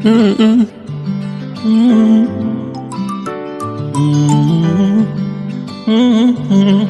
Mm-mm. Mm-mm. Mm-mm. Mm-mm.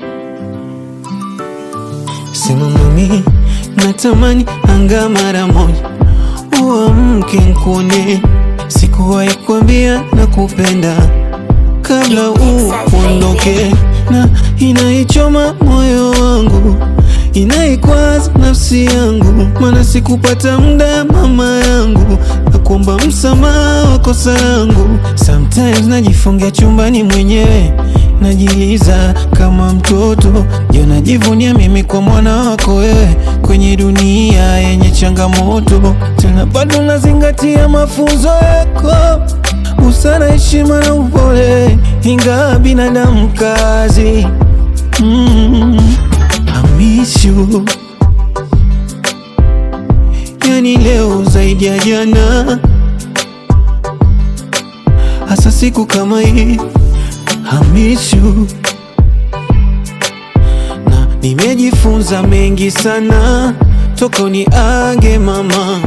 Sema mami, natamani anga mara moja uamke nkuone, sikuwahi kuambia nakupenda kabla uondoke, na inaichoma moyo wangu, inaikwaza nafsi yangu, maana sikupata muda mama yangu, na kuomba msamaha wa kosa langu. Sometimes najifungia chumbani mwenyewe, najiliza kama mtoto, je, najivunia mimi kwa mwana wako wewe, kwenye dunia yenye changamoto, tena bado nazingatia mafunzo yako busara, heshima na upole, ingawa binadamu kazi. Mm, I miss you. Yani leo zaidi ya jana, hasa siku kama hii. I miss you. Na nimejifunza mengi sana toka uniage mama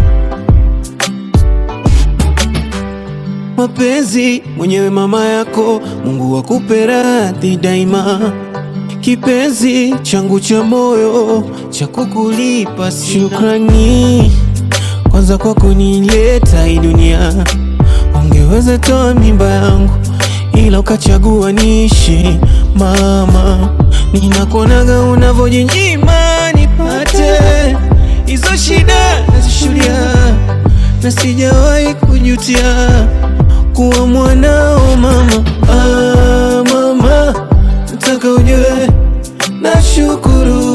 mapenzi mwenyewe mama yako, Mungu akupe radhi daima, kipenzi changu cha moyo cha kukulipa sina. Shukrani kwanza kwa kunileta hii dunia, ungeweza toa mimba yangu ila ukachagua niishi mama, ninakuonaga unavyojinyima nipate hizo shida nazishuhudia na sijawahi kujutia kuwa mwanao mama. Ah, mama, nataka ujue nashukuru.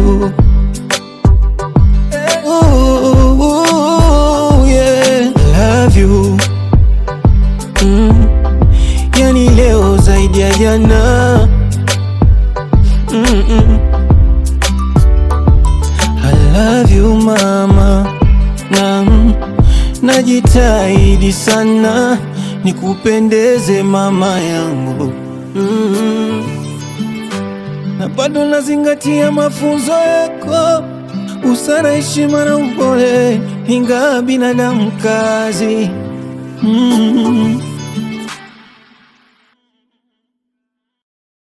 Oh, oh, yeah. Love you. Mm. Yani leo zaidi ya jana mm -mm. I love you mama na najitahidi sana nikupendeze mama yangu mm. na bado nazingatia mafunzo yako, busara, heshima na upole, ingawa binadamu kazi mm.